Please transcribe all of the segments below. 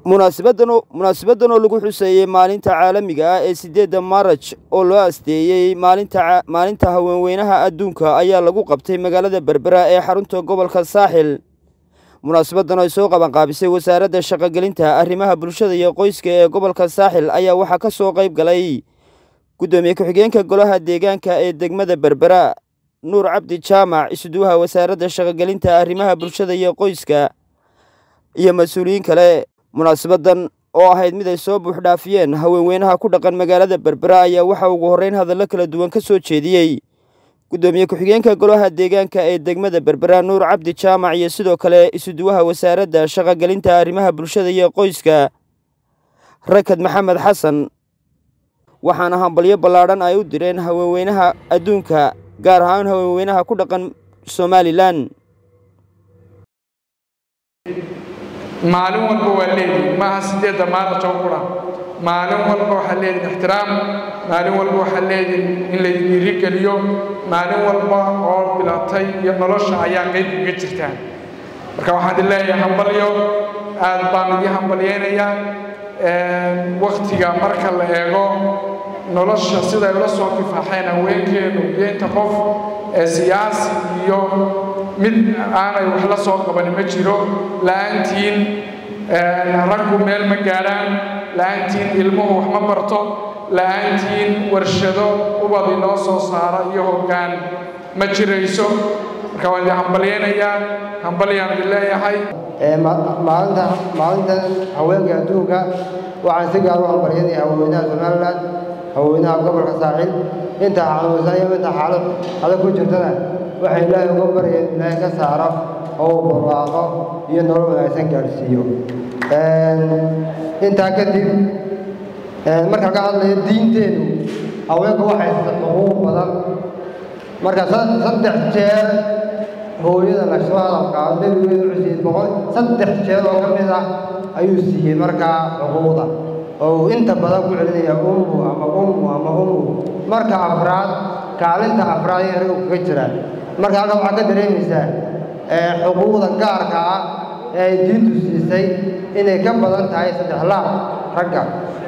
munaasibadan munaasibadan oo lagu xuseeyey maalinta caalamiga ah ee siddeedda maaraj oo loo asteeyey maalinta maalinta haweenweynaha adduunka ayaa lagu qabtay magaalada berbera ee xarunta gobolka saaxil munaasabadan ay soo qabanqaabisay wasaaradda shaqogelinta arrimaha bulshada iyo qoyska ee gobolka saaxil ayaa waxaa ka soo qayb galay guddoomiye ku-xigeenka golaha deegaanka ee degmada berbera nuur cabdi jaamac isuduwaha wasaaradda shaqogelinta arrimaha bulshada iyo qoyska iyo mas-uuliyiin kale munaasabadan oo ahayd mid ay soo buuxdhaafiyeen haweenweynaha ku dhaqan magaalada berbera ayaa waxaa ugu horreyn hadallo kala duwan ka soo jeediyey guddoomiye ku-xigeenka golaha deegaanka ee degmada berbera nuur cabdi jaamac iyo sidoo kale isuduwaha wasaaradda shaqogelinta arrimaha bulshada iyo qoyska rakad maxamed xasan waxaana hambalyo ballaadhan ay u direen haweenweynaha adduunka gaar ahaan haweenweynaha ku dhaqan somalilan maalin walba waa leedihin maaha sideedda maarajoo qura maalin walba waxaa leedihin ixtiraam maalin walba waxaa leedihin in la dhiirigeliyo maalin walba oo bilatay iyo nolosha ayaa qayb uga jirtaan marka waxaan idin leeyahay hambalyo aad baan idii hambalyaynayaa waktiga marka la eego nolosha siday ula soo kifaaxeen haweenkeenu iyo inta qof ee siyaasi iyo mid aanay wax la soo qabanin ma jiro la'aantiin raggu meel ma gaadhaan la'aantiin ilmuhu wax ma barto la'aantiin warshado ubad inoo soo saara iyo hoggaan ma jirayso marka waan idin hambalyaynayaa hambalyaan idin leeyahay maalinta maalintan haweenka adduunka waxaan si gaar u hambalyanaya haweenweynaha somalilan haweenweynaha gobolka saaxiil inta xanuunsan iyo inta xaalad adag ku jirtana waxay ilaahay uga baryeen ilaahay ka saaro oo uu barwaaqo iyo nolol wanaagsan gaadhsiiyo intaa kadib marka laga hadlayo diinteenu haweenku waxay xuquuq badan marka saddex jeer hooyada la soo hadalkaa nebigeedu wuxuu siiyey boqol saddex jeer oo ka mid ah ayuu siiyey markaa xuquuqda oo uu inta badan ku celinaya ummu ama ummu ama ummu marka afraad kaalinta afraad ee raggu kaga jiraan marka halka waxaa ka dareemaysaa xuquuqda gaarka ah ee ay diintu siisay inay ka badan tahay saddex laab ragga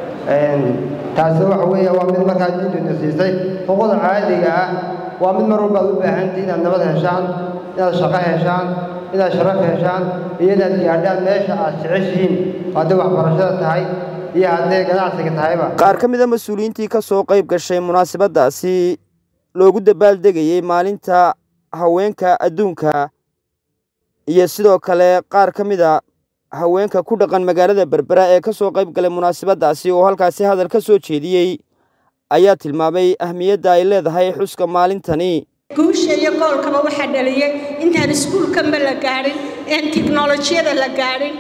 taasi waxa weeye waa mid markaa diintuina siisay xuquuqda caadiga ah waa mid mar walbaad u baahantii inaad nabad heshaan inaad shaqo heshaan inaad sharaf heshaan iyo inaad gaadhaan meesha aad jeceshihiin hadday waxbarashada tahay iyo hadday ganacsiga tahayba qaar ka mid a mas-uuliyiintii ka soo qayb gashay munaasabadaasi loogu dabaaldegayey maalinta haweenka adduunka iyo sidoo kale qaar ka mid a haweenka ku dhaqan magaalada berbera ee ka soo qayb galay munaasabadaasi oo halkaasi hadal ka soo jeediyey ayaa tilmaamay ahmiyadda ay leedahay xuska maalintani guusha iyo goolkaba waxaa dhaliyey intaan iskuulkanba la gaadhin een tiknolojiyada la gaadhin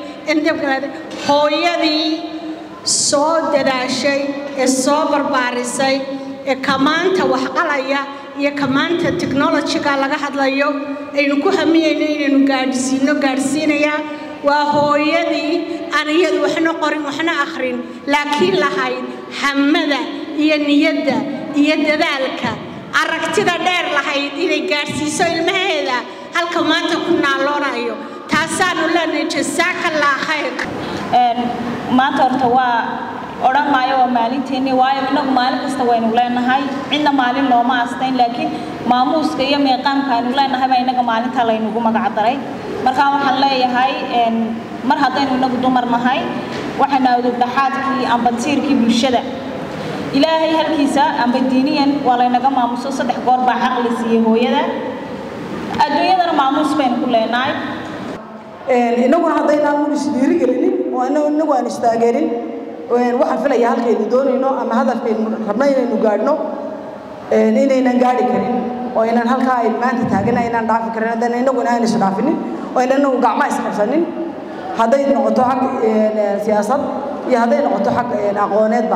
hooyadii soo dadaashay ee soo barbaarisay ee kamaanta waxqalaya iyo kamaanta technolojiga laga hadlayo aynu ku hamiyeyno inaynu gaadhsiino gaadhsiinayaa waa hooyadii aan iyadu waxna qorin waxna akhrin laakiin lahayd hamada iyo niyadda iyo dadaalka aragtida dheer lahayd inay gaadhsiiso ilmaheeda halka maanta ku naaloonayo taasaanu leenahay jasaakallah khayr maanta horta waa odhan maayo waa maalinteennii waayo innagu maalin kasta waynu leenahay cidna maalin looma astayn laakiin maamuuska iyo meeqaamka aynu leenahay baa innaga maalinta laynugu magacdaray markaa waxaan leeyahay mar haddaynu innagu dumar nahay waxaynu awdogdhaxaadkii amba tiirkii bulshada ilaahay halkiisa amba diiniyan waa laynaga maamuso saddex goor baa caqli siiyey hooyada adduunyadana maamuus baynu ku leenahay innaguna haddaynaan isdhiirigelinin oo inagu aan istaageerin waxaan filaya halkaynu doonayno ama hadafkaynu rabno inaynu gaadhno inaynan gaadhi karin oo inaan halkaa ay maanta taagana inaan dhaafi karin haddana innaguna aan isdhaafinin oo inaan inagu gacma isqabsanin hadday noqoto xag siyaasad iyo hadday noqoto xag aqooneedba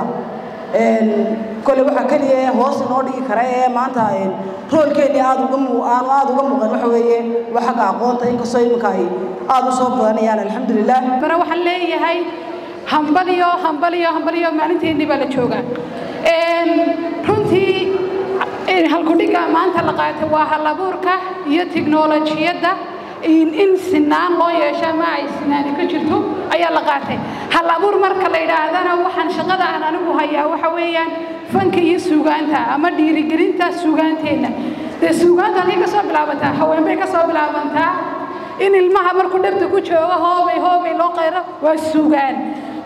kole waxaa keliya hoos inoo dhigi kara ee maanta roolkeennii aad uga aanu aad uga muuqan waxa weeye waa xagga aqoonta inkastoo iminka ay aad u soo badanayaan alxamdulilah bara waxaan leeyahay hambaliyo hambaliyo hambaliyo maalinteennii baa la joogaa runtii halkudhiga maanta la qaatay waa halabuurka iyo tiknolojiyadda in sinaan loo yeesho ama ay sinaani ka jirto ayaa la qaatay hal abuur marka la yidhaahdana waxaan shaqada aan anigu hayaa waxa weeyaan fanka iyo suugaanta ama dhiirigelinta suugaanteenna dee suugaanta halkay ka soo bilaabantaa haween bay ka soo bilaabantaa in ilmaha markuu dhabta ku joogo hoobay hoobay loo qayro waa suugaan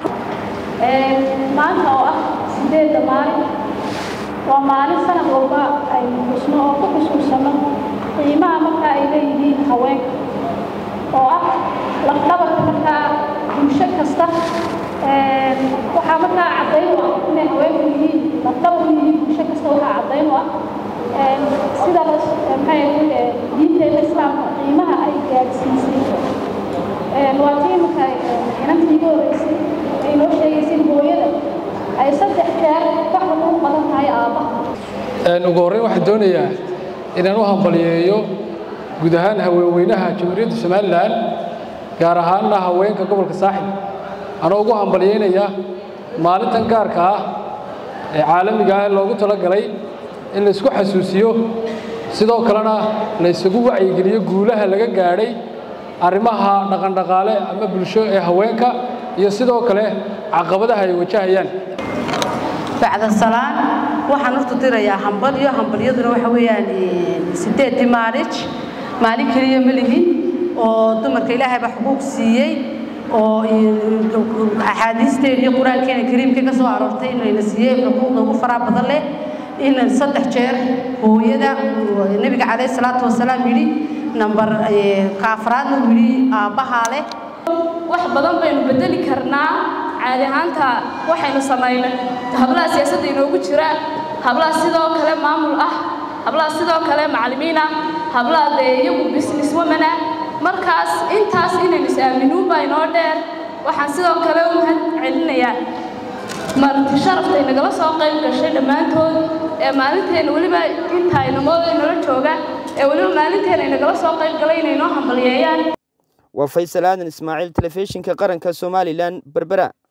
maanta oo ah sideedda maalin waa maalin sanad walba aynu xusno oo ku xusuusano qiimaha markaa ay leeyihiin haweenka oo ah lafdhabarka markaa bulsho kasta waxaa markaa caddayn u ah inay haweenku yihiin lafdhabar u yihiin bulsho kasta waxaa caddayn u ah sida maxay diinteena islaamka qiimaha ay gaadhsiisay waa tii marka inantii igu horreysay ay noo sheegaysay hooyada ay saddex jeer wax walba u qaban tahay aabbaha ugu horreyn waxaan doonayaa inaan u hambaliyeeyo guud ahaan haweenweynaha jamhuuriyadda somalilan gaar ahaanna haweenka gobolka saaxib anoo ugu hambalyeynaya maalintan gaarka ah ee caalamiga ah ee loogu talagalay in la isku xasuusiyo sidoo kalena la isugu wacyigeliyo guulaha laga gaadhay arrimaha dhaqandhaqaale ama bulsho ee haweenka iyo sidoo kale caqabadaha ay wajahayaan bacda salaan waxaan horta dirayaa hambalyo hambalyaduna waxa weeyaan sideedii maarij maalin keliya ma lihin oo dumarka ilaahay baa xuquuq siiyey oo axaadiisteena iyo qur-aankeena kariimka ka soo aroortay inayna siiyey xuquuqda ugu faraha badan leh in saddex jeer hooyada nebiga calayhi salaatu wasalaam yidhi nambar kaafraadna uu yidhi aabbahaa leh wax badan baynu bedeli karnaa caadi ahaanta waxaynu samaynay hablaha siyaasadda inoogu jira hablaha sidoo kale maamul ah hablaha sidoo kale macallimiin ah hablaha dee iyagu business woman ah markaas intaas inaynu is-aaminuun baa inoo dheer waxaan sidoo kale u mahad celinayaa marti sharaftay nagala soo qayb gashay dhammaantood ee maalinteena weliba inta inamooda nala jooga ee weliba maalinteena ay nagala soo qayb galay inay noo hambalyeeyaan waa faysal aadan ismaaciil telefishinka qaranka somalilan berbera